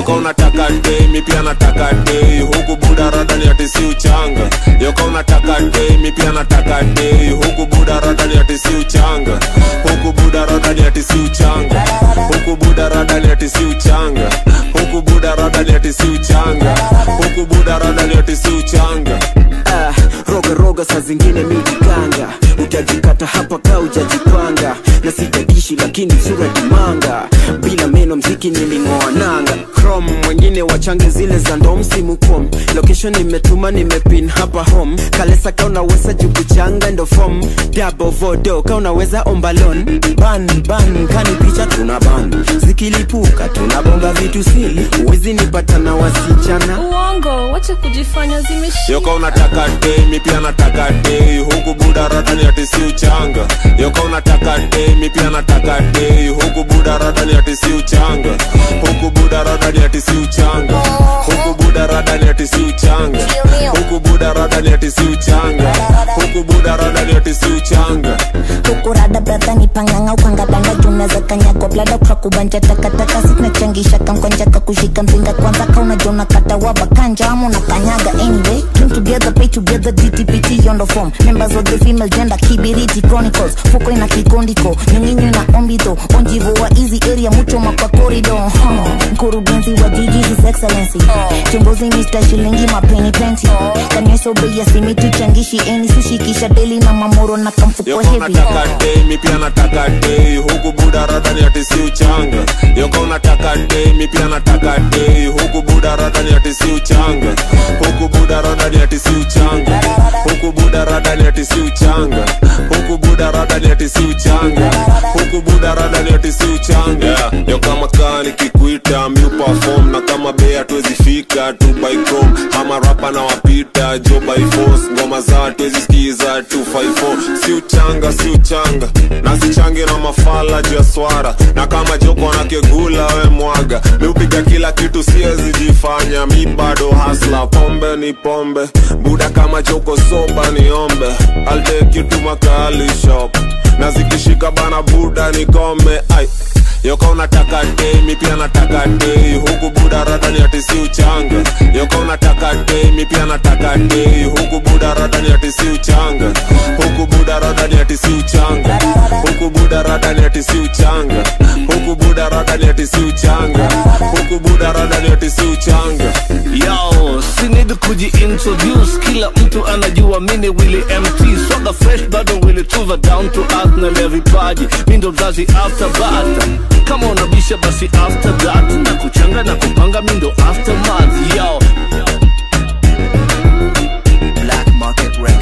yoka unataka dei mi pia nataka dei huku buda radani ati si uchanga yoka unataka dei mi pia nataka dei huku buda radani ati si uchanga huku buda radani ati si uchanga huku buda radani ati si uchanga huku buda radani ati si uchanga huku buda radani ati si uchanga Ah, roga roga saa zingine mijikanga utajikata hapa ka ujajipanga na sitadishi lakini sura kimanga bila meno mziki niling'oa nanga chrome wengine wachange zile za ndo msimu kom location nimetuma nimepin hapa home kalesa ka unaweza jukuchanga ndo fom dabo vodo ka unaweza ombalon ban ban kani picha tuna ban zikilipuka tunabonga vitu sili uwezi nipata na wasichana uongo wache kujifanya zimeshika yoka unataka dei mi pia nataka dei huku buda radani ati si uchanga yoka unataka dei mi pia nataka dei huku buda radani ati si uchanga huku buda radani ati si uchanga huku buda radani ati si uchanga huku buda radani ati si uchanga huku buda radani ati si uchanga hukurada bradha ni panganga ukangabanda junaweza kanyagwa blada ukakubanja takataka sinachangisha kamkwanja kakushika mzinga kwanza kaunajona katawa bakanja ama unakanyaga anyway came together pay together dtpt on the form members of the female gender kibiriti chronicles fuko ina kikondiko nyunginyu na ombito onjivo wa easy area mucho makwa corridor huh. mkurugenzi wa jiji his excellency chongozi mr shilingi mapeni plenty kanyesobei asimitu changishi eni sushikisha deli na mamoro na kamfuko yoka heavy unataka dei mi pia nataka dei huku buda radani ati si uchanga yoka unataka dei mi pia nataka dei huku buda radani ati si uchanga huku buda radani ati si uchanga huku buda radani ati si uchanga huku buda radani ati si uchanga huku buda radani ati si uchanga yeah. yoka makani kikuita mi perform na kama bea tuwezi fika tu by chrome ama rapa na wapita jo by force ngoma za tuwezi skiza 254 si uchanga si uchanga na sichangi na mafala juu ya swara na kama joko na kegula we mwaga mi upiga kila kitu siwezi jifanya mi bado hasla pombe ni pombe buda kama joko soba niombe I'll take you to makali shop na zikishika bana buda nikome ai yoka unataka dei mi pia nataka dei huku buda radani ati si uchanga yoka unataka dei mi pia nataka dei huku buda radani ati si uchanga huku buda radani ati si uchanga huku buda radani ati si uchanga huku buda radani ati si uchanga huku buda radani ati si uchanga Yo, sinidi kujiintroduce kila mtu anajua mini Willy MT Swaga fresh bado Willy Tuva down to earth na le vipaji mi ndo mzazi after bata kama unabisha basi after that na kuchanga na kupanga mi ndo aftermath yo Black Market Records.